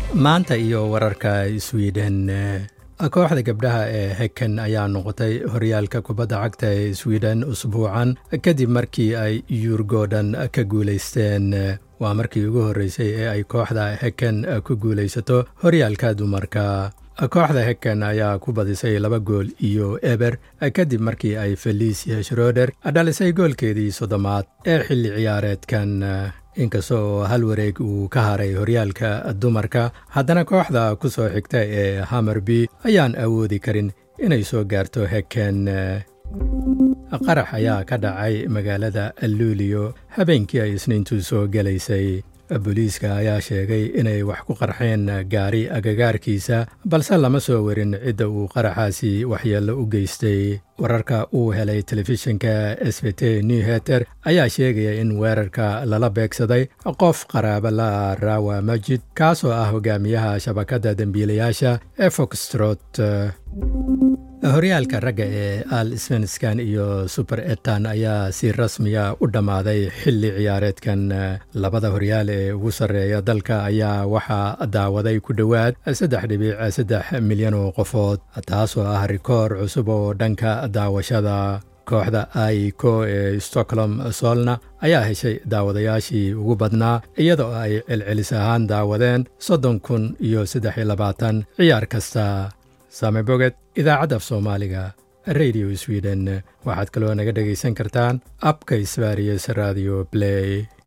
maanta iyo wararka swiden kooxda gabdhaha ee heken ayaa noqotay horyaalka kubadda cagta ee swiden usbuucan kadib markii ay yuurgoodhan ka guulaysteen waa markii ugu horreysay ee ay kooxda heken ku guulaysato horyaalka dumarka kooxda heken ayaa ku badisay laba gool iyo eber kadib markii ay felicia shroder dhalisay goolkeedii soddomaad ee xilli ciyaareedkan inkasta oo hal wareeg uu ka haray horyaalka dumarka haddana kooxda ku soo xigta ee hamerby ayaan awoodi karin inay soo gaarto heken qarax ayaa ka dhacay magaalada luulio habeenkii ay isniintu soo gelaysay booliiska ayaa sheegay inay wax ku qarxeen gaari agagaarkiisa balse lama soo warin cidda uu qaraxaasi waxyeello u geystay wararka uu helay telefishinka sbt newheter ayaa sheegaya in weerarka lala beegsaday qof qaraaba la rawa majid kaasoo ah hogaamiyaha shabakadda dembiilayaasha ee foxtrot horyaalka ragga ee al svenskan iyo suber etan ayaa si rasmiya u dhammaaday xilli ciyaareedkan labada horyaal ee ugu sarreeya dalka ayaa waxaa daawaday ku dhowaad saddex dhibic saddex milyan oo qofood taasoo ah rikoor cusub oo dhanka daawashada kooxda aiko ee stockholm solna ayaa heshay daawadayaashii ugu badnaa iyadoo ay celcelis ahaan daawadeen soddon kun iyo saddex iyo labaatan ciyaar kasta saame boged idaacadda af soomaaliga radio sweden waxaad kaloo naga dhegaysan kartaan abka sbarius radio blay